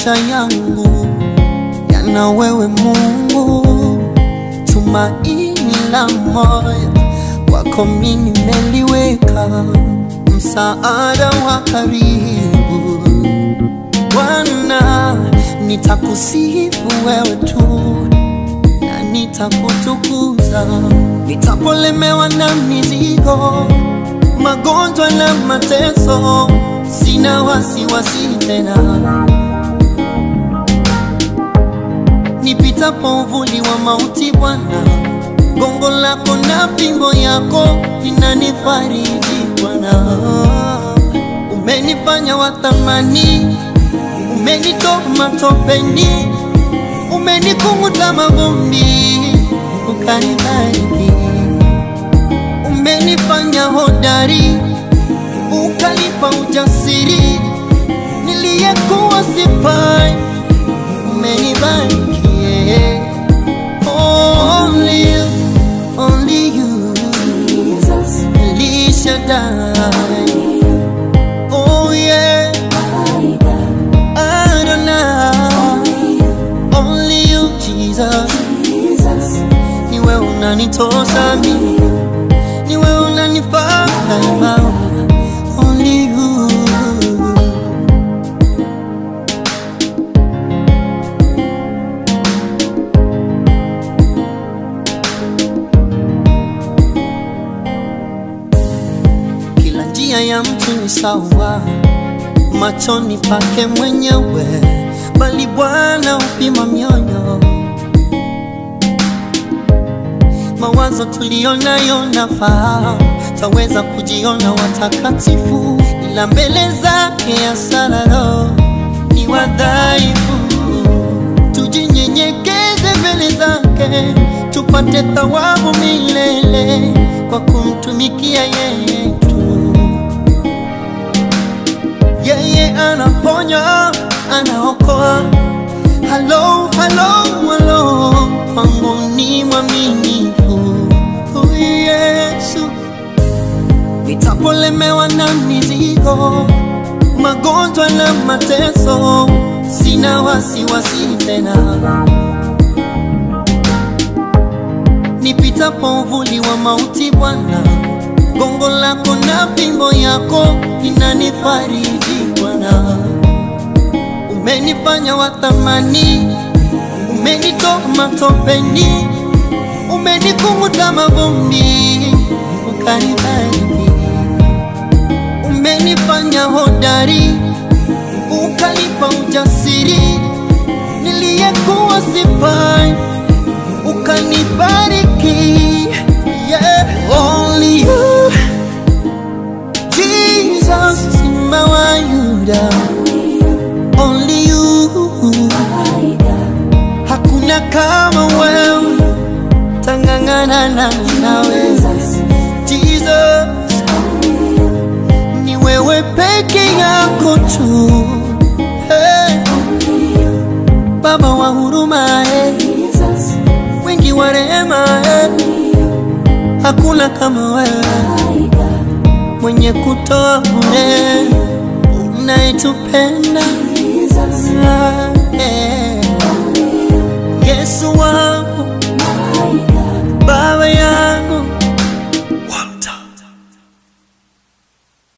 maisha yangu yana wewe Mungu, tumaini la moyo wako mimi nimeliweka, msaada wa karibu Bwana, nitakusifu wewe tu na nitakutukuza, nitapolemewa na mizigo, magonjwa na mateso, sina wasiwasi tena. Nipitapo uvuli wa mauti, Bwana, gongo lako na fimbo yako vinanifariji Bwana. Umenifanya wa thamani, umenitoa matopeni, umenikunguta mavumbi, ukanibariki. Umenifanya hodari, ukanipa ujasiri, niliyekuwa sifai, umenibariki. yeah. Only you, only you, El Shaddai. Oh yeah, Adonai. Only you, Jesus. Niwe unanitosa mimi, niwe unanifaa daima. Only you. Kila njia ya mtu ni sawa machoni pake mwenyewe, bali Bwana upima mioyo. Mawazo tuliyonayo nafahamu, taweza kujiona watakatifu, ila mbele zake asararo ni wadhaifu. Tujinyenyekeze mbele zake, tupate thawabu milele kwa kumtumikia yeye tu. Yeye anaponya, anaokoa. Halo, halo, halo, kwangu ni mwaminifu huyu Yesu. Nitapolemewa na mizigo, magonjwa na mateso, sina wasiwasi tena. Nipitapo uvuli wa mauti, Bwana, gongo lako na fimbo yako vinanifariji Bwana. Umenifanya wa thamani, umenitoa matopeni, umenikunguta mavumbi, ukanibariki. Umenifanya hodari, ukanipa ujasiri, niliyekuwa sifai, ukanibariki. Yeah, only you, Jesus, Simba wa Yuda, only you. Hakuna kama wewe, tangangana na nawe Jesus, ni wewe peke yako tu hey. Baba wa huruma hey. Wingi wa rehema hey. Hakuna kama wewe mwenye kutoa bure, unayetupenda yeah. Yesu wangu